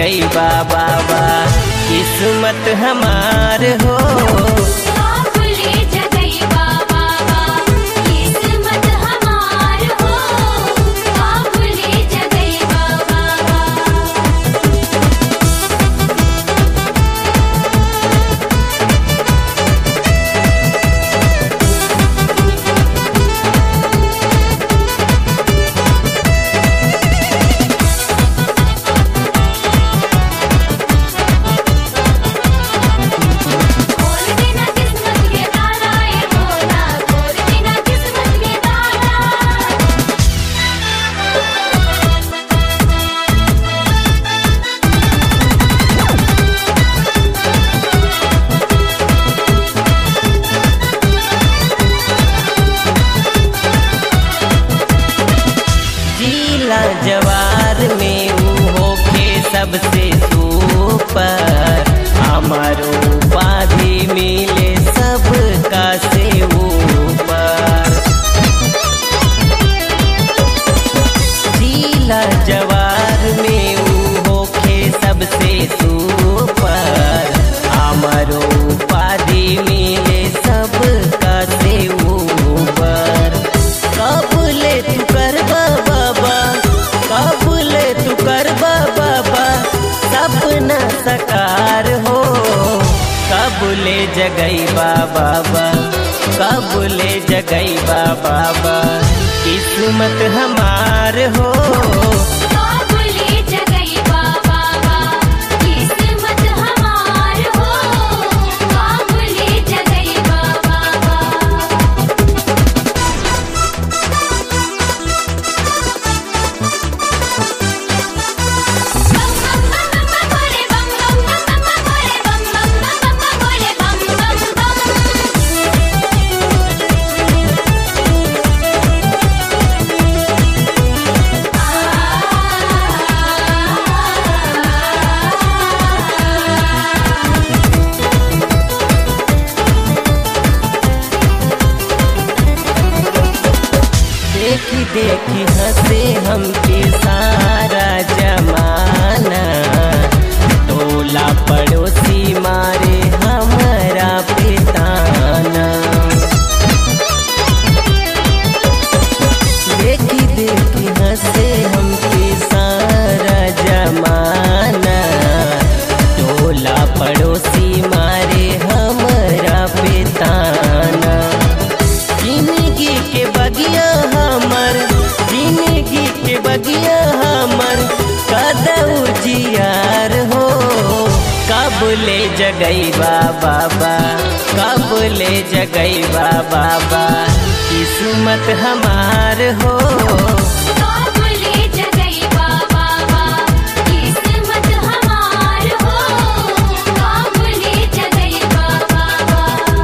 जगई बाबा किस्मत हमार हो काबुले जगई बाबा किस्मत हमार हो काबुले जगई बाबा खोल देना किस्मत के ताला ए भोला खोल देना किस्मत के ताला जिला जवार में ऊ होके सबसे ऊपर हमारो उपाधि मिले सबका से ऊपर जिला जवार में ऊ होके सबसे ऊपर हमारो उपाधि मिले सबका से ऊपर कबूले तू कर बाबा कबूले तू कर बाबा सपना सकार हो कबूले जगई बाबा कबूले जगई बाबा किस्मत हमार हो काबुले जगई बाबा किस्मत हमार हो काबुले जगई बाबा बम बम बम बम बोले बम बम बम बम बोले बम बम बम बम बोले बम बम बम देखी देखी हंसे हमके सारा जमाना टोला पड़ोसी मारे हमारा पिताना देखी देखी हंसे हमके सारा जमाना टोला पड़ोसी मारे हमारा पिताना जिंदगी के बगिया हमर जिंदगी के बगिया हमर कदऊ जियार हो कबले जगई बाबा कबले जगई बाबा किस्मत हमार हो काबुले जगई बाबा किस्मत हमार हो काबुले जगई बाबा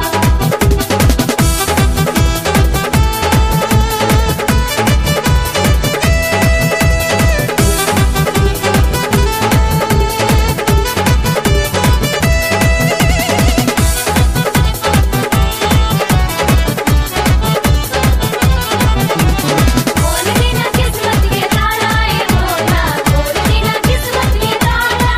खोल देना किस्मत के ताला ए भोला खोल देना किस्मत के ताला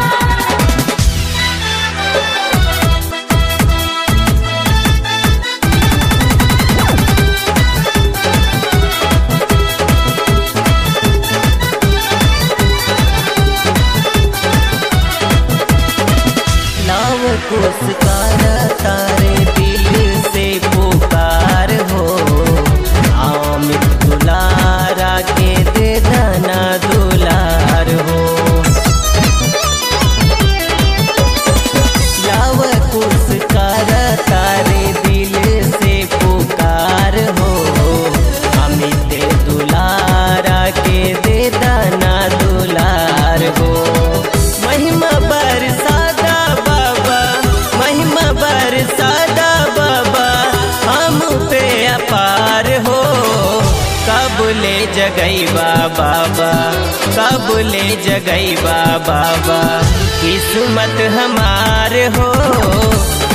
नाव पुरस्कार तारे दिल से पुकार हो आमिर दुलारा के दे दाना दुलार हो लाव पुरस्कार तारे दिल से पुकार हो अमित दुलारा के दे दाना दुलार हो महिमा बरसादा बाबा महिमा बरसादा बाबा हम पे अपार हो कबूले जगई बाबा कबूले जगई बाबा किस्मत हमार हो